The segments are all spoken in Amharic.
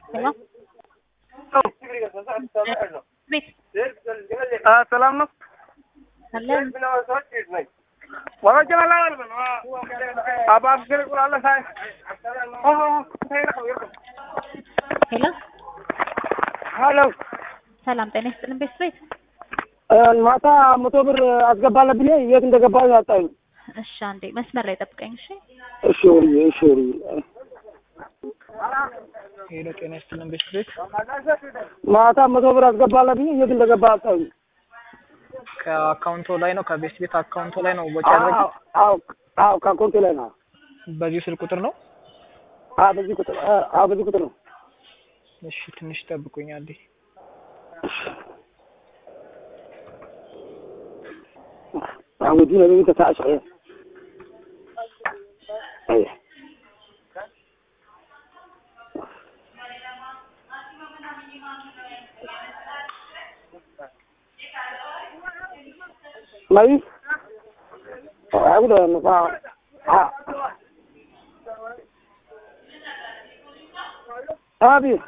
ሄሎ ቤት ሰላም ነው። ሰላም ሄሎ ሄሎ ሰላም ጤና ይስጥልን ቤት ቤት ማታ መቶ ብር አስገባለ ብዬ የት እንደገባ ያጣኝ። እሺ አንዴ መስመር ላይ ጠብቀኝ እሺ እሺ ወርዬ፣ እሺ ወርዬ። ሄሎ ጤና ይስጥልን ቤት ቤት ማታ መቶ ብር አስገባለ ብዬ የት እንደገባ ያጣኝ። ከአካውንቶ ላይ ነው ከቤት ቤት አካውንቶ ላይ ነው ወጪ ያደረጉት። አዎ አዎ፣ ከአካውንቴ ላይ ነው። በዚህ ስልክ ቁጥር ነው። አዎ በዚህ ቁጥር አዎ በዚህ ቁጥር ነው። እሺ ትንሽ ጠብቁኝ አንዴ። عودونا لو انت تعش عليه ايه ماي اقول انه ها ابي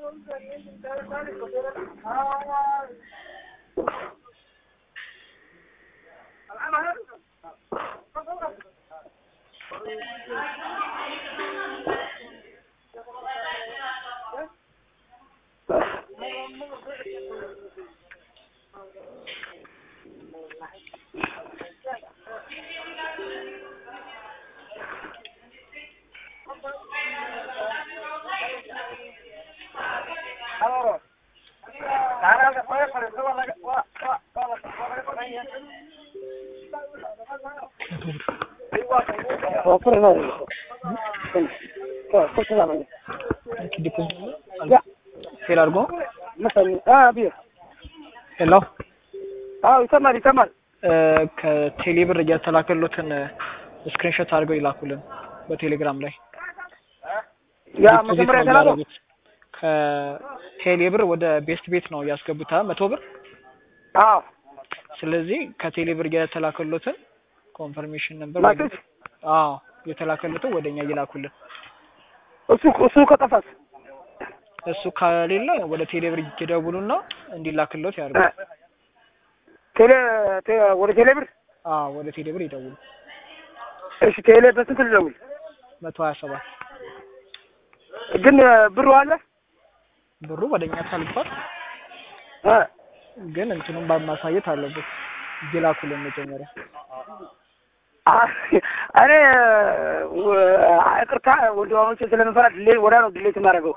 ፌል አድርጎ ابي ሄሎ اه يسمع يسمع ከቴሌ ብር እያተላከሉትን ስክሪንሾት አድርገው ይላኩልን በቴሌግራም ላይ يا ዲፖዚት መጀመሪያ ነው ተላከው የሚያደርጉት። ከቴሌ ብር ወደ ቤስት ቤት ነው ያስገቡት አ መቶ ብር አዎ ስለዚህ ከቴሌ ብር የተላከሉትን ኮንፈርሜሽን ነበር ላክሽ አዎ የተላከሉትን ወደኛ ይላኩልን እሱ እሱ ከጠፋስ እሱ ከሌለ ወደ ቴሌ ብር ይደውሉና እንዲላክሎት ያድርጉ ቴሌ ቴ- ወደ ቴሌ ብር አዎ ወደ ቴሌ ብር ይደውሉ እሺ ቴሌ በስንት ልደውል መቶ ሀያ ሰባት ግን ብሩ አለ ብሩ ወደኛ ታልፏል እ ግን እንትኑን ማሳየት አለበት ይላኩልን መጀመሪያ አ- እኔ ወ- ይቅርታ ወንድማሞቼ ስለምፈራ ድሌ ወዳ ነው ድሌት የማደርገው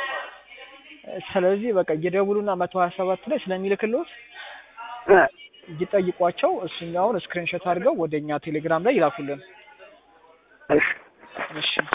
ስለዚህ በቃ እየደውሉና መቶ ሀያ ሰባት ላይ ስለሚልክልዎት እ ይጠይቋቸው እሱኛውን ስክሪንሾት አድርገው ወደኛ ቴሌግራም ላይ ይላኩልን እሺ እሺ